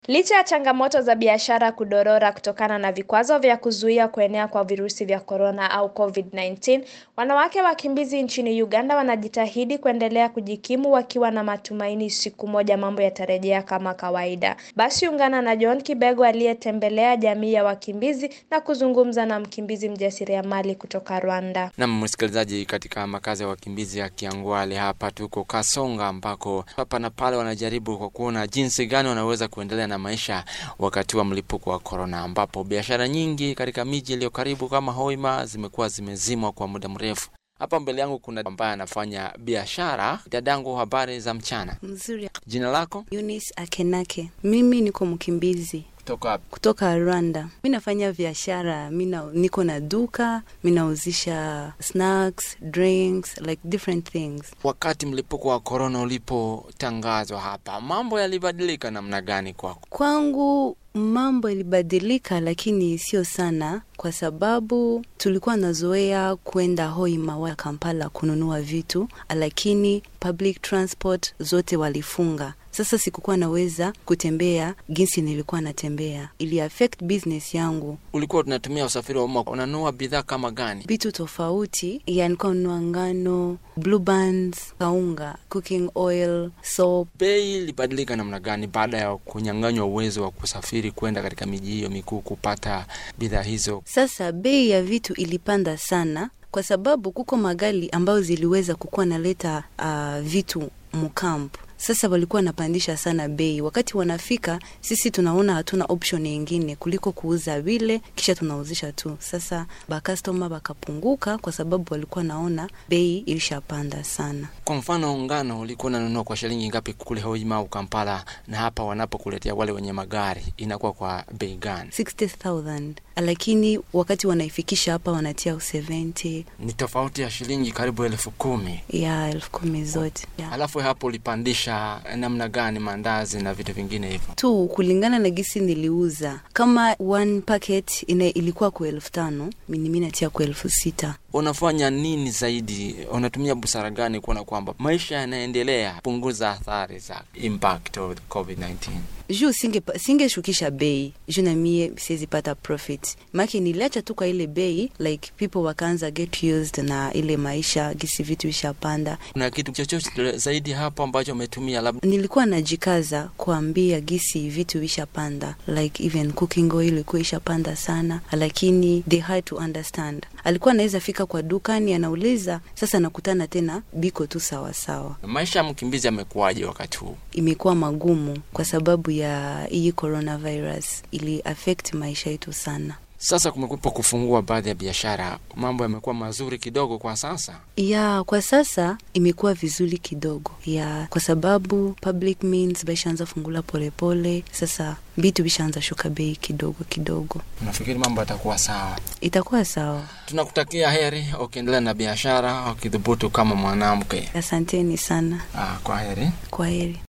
Licha ya changamoto za biashara kudorora kutokana na vikwazo vya kuzuia kuenea kwa virusi vya korona au COVID-19, wanawake wakimbizi nchini Uganda wanajitahidi kuendelea kujikimu wakiwa na matumaini siku moja mambo yatarejea kama kawaida. Basi ungana na John Kibego aliyetembelea jamii ya wakimbizi na kuzungumza na mkimbizi mjasiriamali kutoka Rwanda. Na msikilizaji, katika makazi ya wakimbizi ya Kiangwale hapa tuko Kasonga, ambako hapa na pale wanajaribu kwa kuona jinsi gani wanaweza kuendelea na maisha wakati wa mlipuko wa korona, ambapo biashara nyingi katika miji iliyo karibu kama Hoima zimekuwa zimezimwa kwa muda mrefu. Hapa mbele yangu kuna ambaye anafanya biashara. Dadangu, habari za mchana? Mzuri. Jina lako? Eunice Akenake. Mimi niko mkimbizi Kutoka wapi? kutoka Rwanda. Mi nafanya biashara, mi na- niko na duka, mi nauzisha snacks, drinks, like different things. Wakati mlipuko wa korona ulipotangazwa hapa, mambo yalibadilika namna gani kwako? Kwangu mambo ilibadilika, lakini sio sana, kwa sababu tulikuwa nazoea kwenda Hoima wa Kampala kununua vitu, lakini public transport zote walifunga. Sasa sikukuwa naweza kutembea jinsi nilikuwa natembea, ili affect business yangu. Ulikuwa tunatumia usafiri wa umma, unanunua bidhaa kama gani? vitu tofauti, yani nilikuwa nunua ngano, blue bands, kaunga, cooking oil, soap. Bei ilibadilika namna gani baada ya kunyang'anywa uwezo wa kusafiri kwenda katika miji hiyo mikuu kupata bidhaa hizo? Sasa bei ya vitu ilipanda sana kwa sababu kuko magari ambayo ziliweza kukuwa naleta uh, vitu mukampu sasa walikuwa wanapandisha sana bei. Wakati wanafika, sisi tunaona hatuna option nyingine kuliko kuuza vile, kisha tunauzisha tu. Sasa bakastoma bakapunguka kwa sababu walikuwa naona bei ilishapanda sana. Kwa mfano, ngano ulikuwa unanunua kwa shilingi ngapi kule Hoima au Kampala, na hapa wanapokuletea wale wenye magari inakuwa kwa bei gani? 60,000 lakini wakati wanaifikisha hapa wanatia 70 Ni tofauti ya shilingi karibu elfu kumi. ya elfu kumi zote ya. Alafu hapo ulipandisha namna gani mandazi na vitu vingine hivyo? tu kulingana na gisi niliuza kama one packet ina ilikuwa kwa elfu tano mimi mimi natia kwa elfu sita Unafanya nini zaidi? Unatumia busara gani kuona kwamba maisha yanaendelea punguza athari za impact of the COVID-19? juu singe singeshukisha bei juu na mie siwezi pata profit make niliacha tu kwa ile bei like people wakaanza get used na ile maisha gisi vitu ishapanda Kuna kitu chochote zaidi hapo ambacho umetumia labda? nilikuwa najikaza kuambia gisi vitu ishapanda like even cooking oil ilikuwa ishapanda sana lakini they had to understand alikuwa anaweza fika kwa dukani anauliza sasa nakutana tena biko tu sawasawa Maisha ya mkimbizi yamekuwaje wakati huu? imekuwa magumu kwa sababu ya hii coronavirus ili affect maisha yetu sana Sasa kumekuwepo kufungua baadhi ya biashara, mambo yamekuwa mazuri kidogo kwa sasa. ya kwa sasa imekuwa vizuri kidogo ya kwa sababu public means baishaanza fungula polepole sasa vitu vishaanza shuka bei kidogo kidogo Nafikiri mambo yatakuwa sawa. itakuwa sawa Tunakutakia heri ukiendelea na biashara, ukidhubutu kama mwanamke. asanteni sana Ah, kwa heri. kwa heri